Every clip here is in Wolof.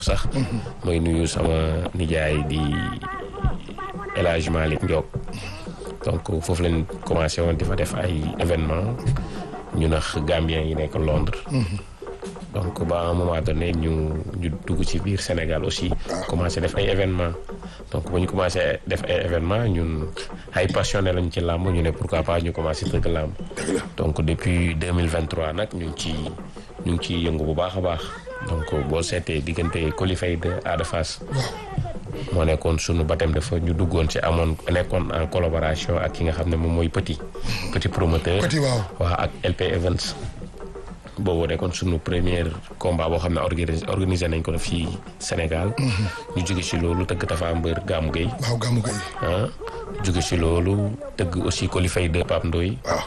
sax mooy nuyu sama nijaay di El Hadj Malick Ndiop donc foofu lañ commencé woon di fa def ay événement ñu nax Gambien yi nekk Londres donc ba à un moment donné ñu ñu dugg ci biir Sénégal aussi commencé def ay événement donc bu ñu commencé def ay événement ñun ay passionné lañu ci làmb ñu ne pourquoi pas ñu commencé tëgg làmb donc depuis 2023 nag ñu ngi ci ñu ngi ciy yëngu bu baax a baax donc boo seetee diggante qualifié de Ada Fass moo nekkoon sunu baptême dafa ñu duggoon ci amoon nekkoon en collaboration ak ki nga xam ne moom mooy petit petit promoteur Petit waaw. waaw ak LP Events boobu nekkoon sunu premier combat boo xam ne organisé organisé nañ ko fii Sénégal ñu jóge ci loolu tëgg Tafa Mbër Gamou Gueye waaw gàmmu gay ah jóge ci loolu tëgg aussi qualifié de Pape Ndoye waaw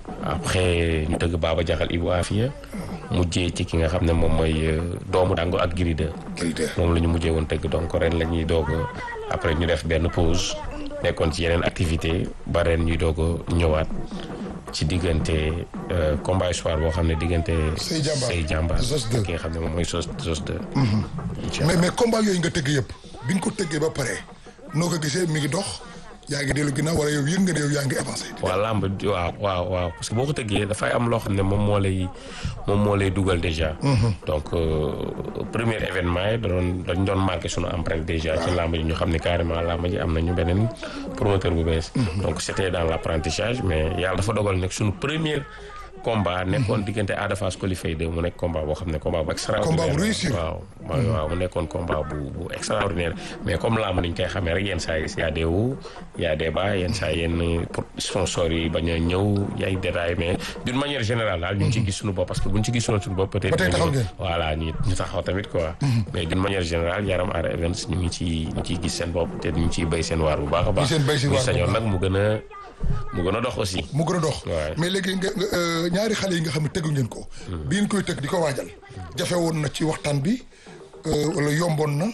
après ñu tëgg Baba Jaxal Ibou Afia mujjee ci ki nga xam ne moom mooy euh, doomu dango ak Gris 2 qualité moom la ñu mujjee woon tëgg donc ren la ñuy doog a après ñu def benn pause nekkoon ci yeneen activité ba ren ñuy doog a ñëwaat ci diggante euh, combat espoir boo xam ne diggante Sey Jàmbaar. Sey Jàmbaar Zos ak deux. ki nga xam ne moom mooy Zos Zos 2 incha mais allah mais combat yooyu nga tëgg yëpp bi nga ko tëggee ba pare noo ko gisee mi ngi dox yaa ngi dellu ginnaaw wala yow yëg nga ne yow yaa ngi avancé. waaw làmb waaw waaw waaw parce que boo ko tëggee dafay am loo xam ne moom moo lay moom moo lay dugal déjà. donc euh, premier événement yi da doon dañ doon marqué sunu empreinte déjà ci làmb ji ñu xam ne carrément làmb ji am nañu beneen promoteur bu bees. donc c'était dans l'apprentissage mais yàlla dafa dogal nekk sunu premier combat nekkoon diggante Ada Fass qualifié de mu nekk combat boo xam ne combat bu extraordinaire Combat bu réussir. waaw waaw waaw mu nekkoon combat bu bu extraordinaire mais comme làmb niñ koy xamee rek yenn saa yi y a des hauts y a des bas yenn saa yenn pour sponsors yi bañ a ñëw y a ay détails mais d'une manière générale daal ñu ngi ci gis suñu bopp parce que buñ ci gisoon suñu bopp peut-être Ba tey taxaw ñu- ngeen. voilà ñu ñu taxaw tamit quoi mais d'une manière générale Yaram Art Events ñu ngi ci ñu ciy gis seen bopp te ñu ngi ciy béy seen waar bu baax a baax Ñu seen béy si ñu waar bu sañoon baax. nag mu gën a mu gën a dox aussi mu gën a dox. Ouais. mais léegi nga nga, euh, ñaari xale yi nga xam ne tëggu ngeen ko. bi ngeen koy tëgg di ko waajal. jafe woon na ci waxtaan bi euh, wala yomboon na.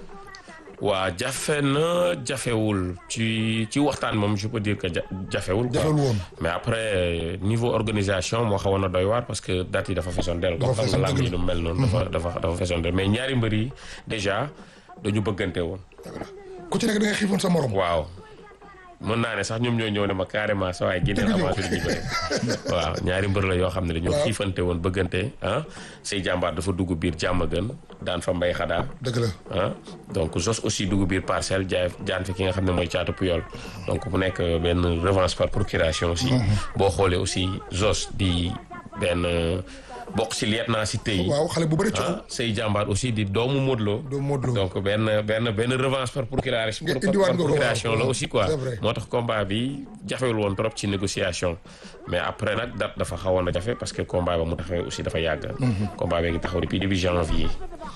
waa jafe na jafewul ci ci waxtaan moom je peux dire que ja- jafewul quoi. Jafewul woon. mais après niveau organisation moo xawoon a doy waar parce que date yi dafa fesoon del Dafa comme xam nga fesoon lamb yi dëgg nu mel noonu dafa dafa dafa fesoon del mais ñaari mbër yi déjà dañu bëggante woon ku ci nekk da nga xiifoon sa morom. waaw mën naa ne sax ñoom ñoo ñëw ne ma carrément sa waay génneel Dëgg ñëw. avance bi ñu bëre waaw ñaari mbër la yoo xam ne dañoo Waaw. xiifante woon bëggante ah say jàmbaar dafa dugg biir jàmm gën daan fa mbay xadaa dëgg la. ah donc Zos aussi dugg biir parcelle jaay jaan fi ki nga xam ne mooy caatu Puyol donc mu nekk benn revanche par procuration aussi boo xoolee aussi Zos di benn bokk si lieutenant si tey waaw xale bu bëri coow. ah say jàmbaar aussi di doomu Modou Lo Doomu Modou Lo. donc benn benn benn revanche par procuration Nga par indiwaat nga ko, procuration waaw. la aussi quoi C'est vrai. moo tax combat bi jafewul woon trop ci négociation mais après nag date dafa xawoon a jafe parce que combat ba mu taxawee aussi dafa yàgg combat bi ngi taxaw depuis début janvier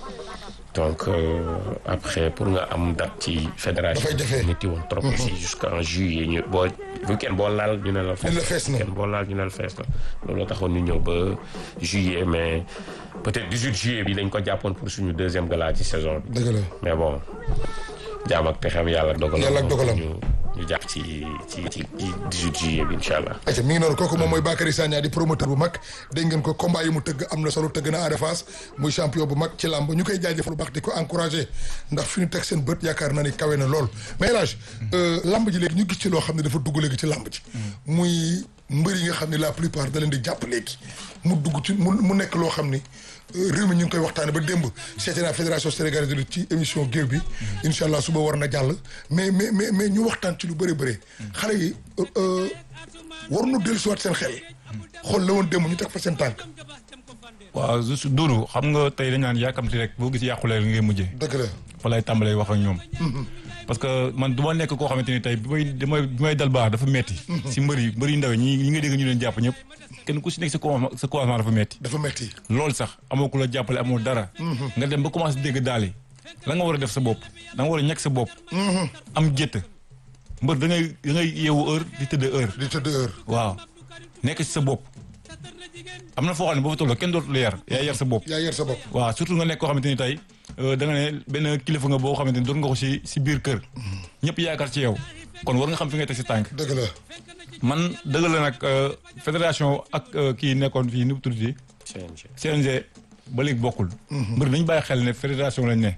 donc euh, après pour nga am date ci fédération Dafay jafe. métti woon trop aussi jusqu'en juillet ñu boo week-end boo laal ñu ne la Ne la fees na. week-end boo laal ñu ne la fees na loolu taxoon ñu ñëw ba juillet mais peut-être 18 juillet bi lañ ko jàppoon pour suñu deuxième gala ci saison bi dëgg la. mais bon jaam ak pexeem yàlla ak dogalam Yàlla ak dogalam. ñu ñu jàpp ci ci ci ci 18 juillet bi incha allah. ayca mi ngi noonu kooku moom mooy Bakary Sagna di promoteur bu mag dégg ngeen ko combat yi mu tëgg am na solo tëgg na Ada Fass muy champion bu mag ci làmb ñu koy jaajëfal bu baax di ko encouragé ndax fi ñu teg seen bët yaakaar naa ni kawe na lool mais El Hadj làmb ji léegi ñu gis ci loo xam ne dafa dugg léegi ci làmb ji muy mbër yi nga xam ne la plupart da leen di jàpp léegi mu dugg ci mu mu nekk loo xam ni euh, réew mi ñu ngi koy waxtaane ba démb seeti naa fédération sénégalaise de lutte ci émission géew bi incha allah suba war na jàll mais mais mais mais ñu waxtaan ci lu bëri bëri xale yi euh, euh, war nu dellusiwaat seen xel xool la woon démb ñu teg fa seen tànk waaw juste Doudou xam nga tey dañ naan yàkkamti rek boo gis yàqule li ngay mujjee dëgg la fa lay tàmbalee wax ak ñoom parce que man du ma nekk koo xamante ni tey bi may bi may bi may dal baax dafa metti si mbër yi mbër yi ndaw yi ñi ñi nga dégg ñu leen jàpp ñëpp kenn ku si nekk sa commencement sa commencement dafa metti dafa metti loolu sax amoo ku la jàppale amoo dara nga dem ba commencé dégg daal yi la nga war a def sa bopp da nga war a ñàkk sa bopp am jétt mbër da ngay da ngay yeewu heure di tëdd heure di tëdd heure waaw nekk si sa bopp am na foo xam ne boo fa tolloo kenn dootu la yar yaa yar sa bopp yaa yer sa bopp waaw surtout nga nekk koo xamante ni tey euh, da nga ne benn kilifa nga boo xamante ni doon nga ko si si biir kër ñëpp yaakaar ci yow kon war nga xam fi ngay teg si tànk dëgg la man dëgg la nag euh, fédération ak euh, kii nekkoon fii nu mu tuddati CNG. CNG ba léegi bokkul mbër dañu bàyyi xel ne fédération lañ ne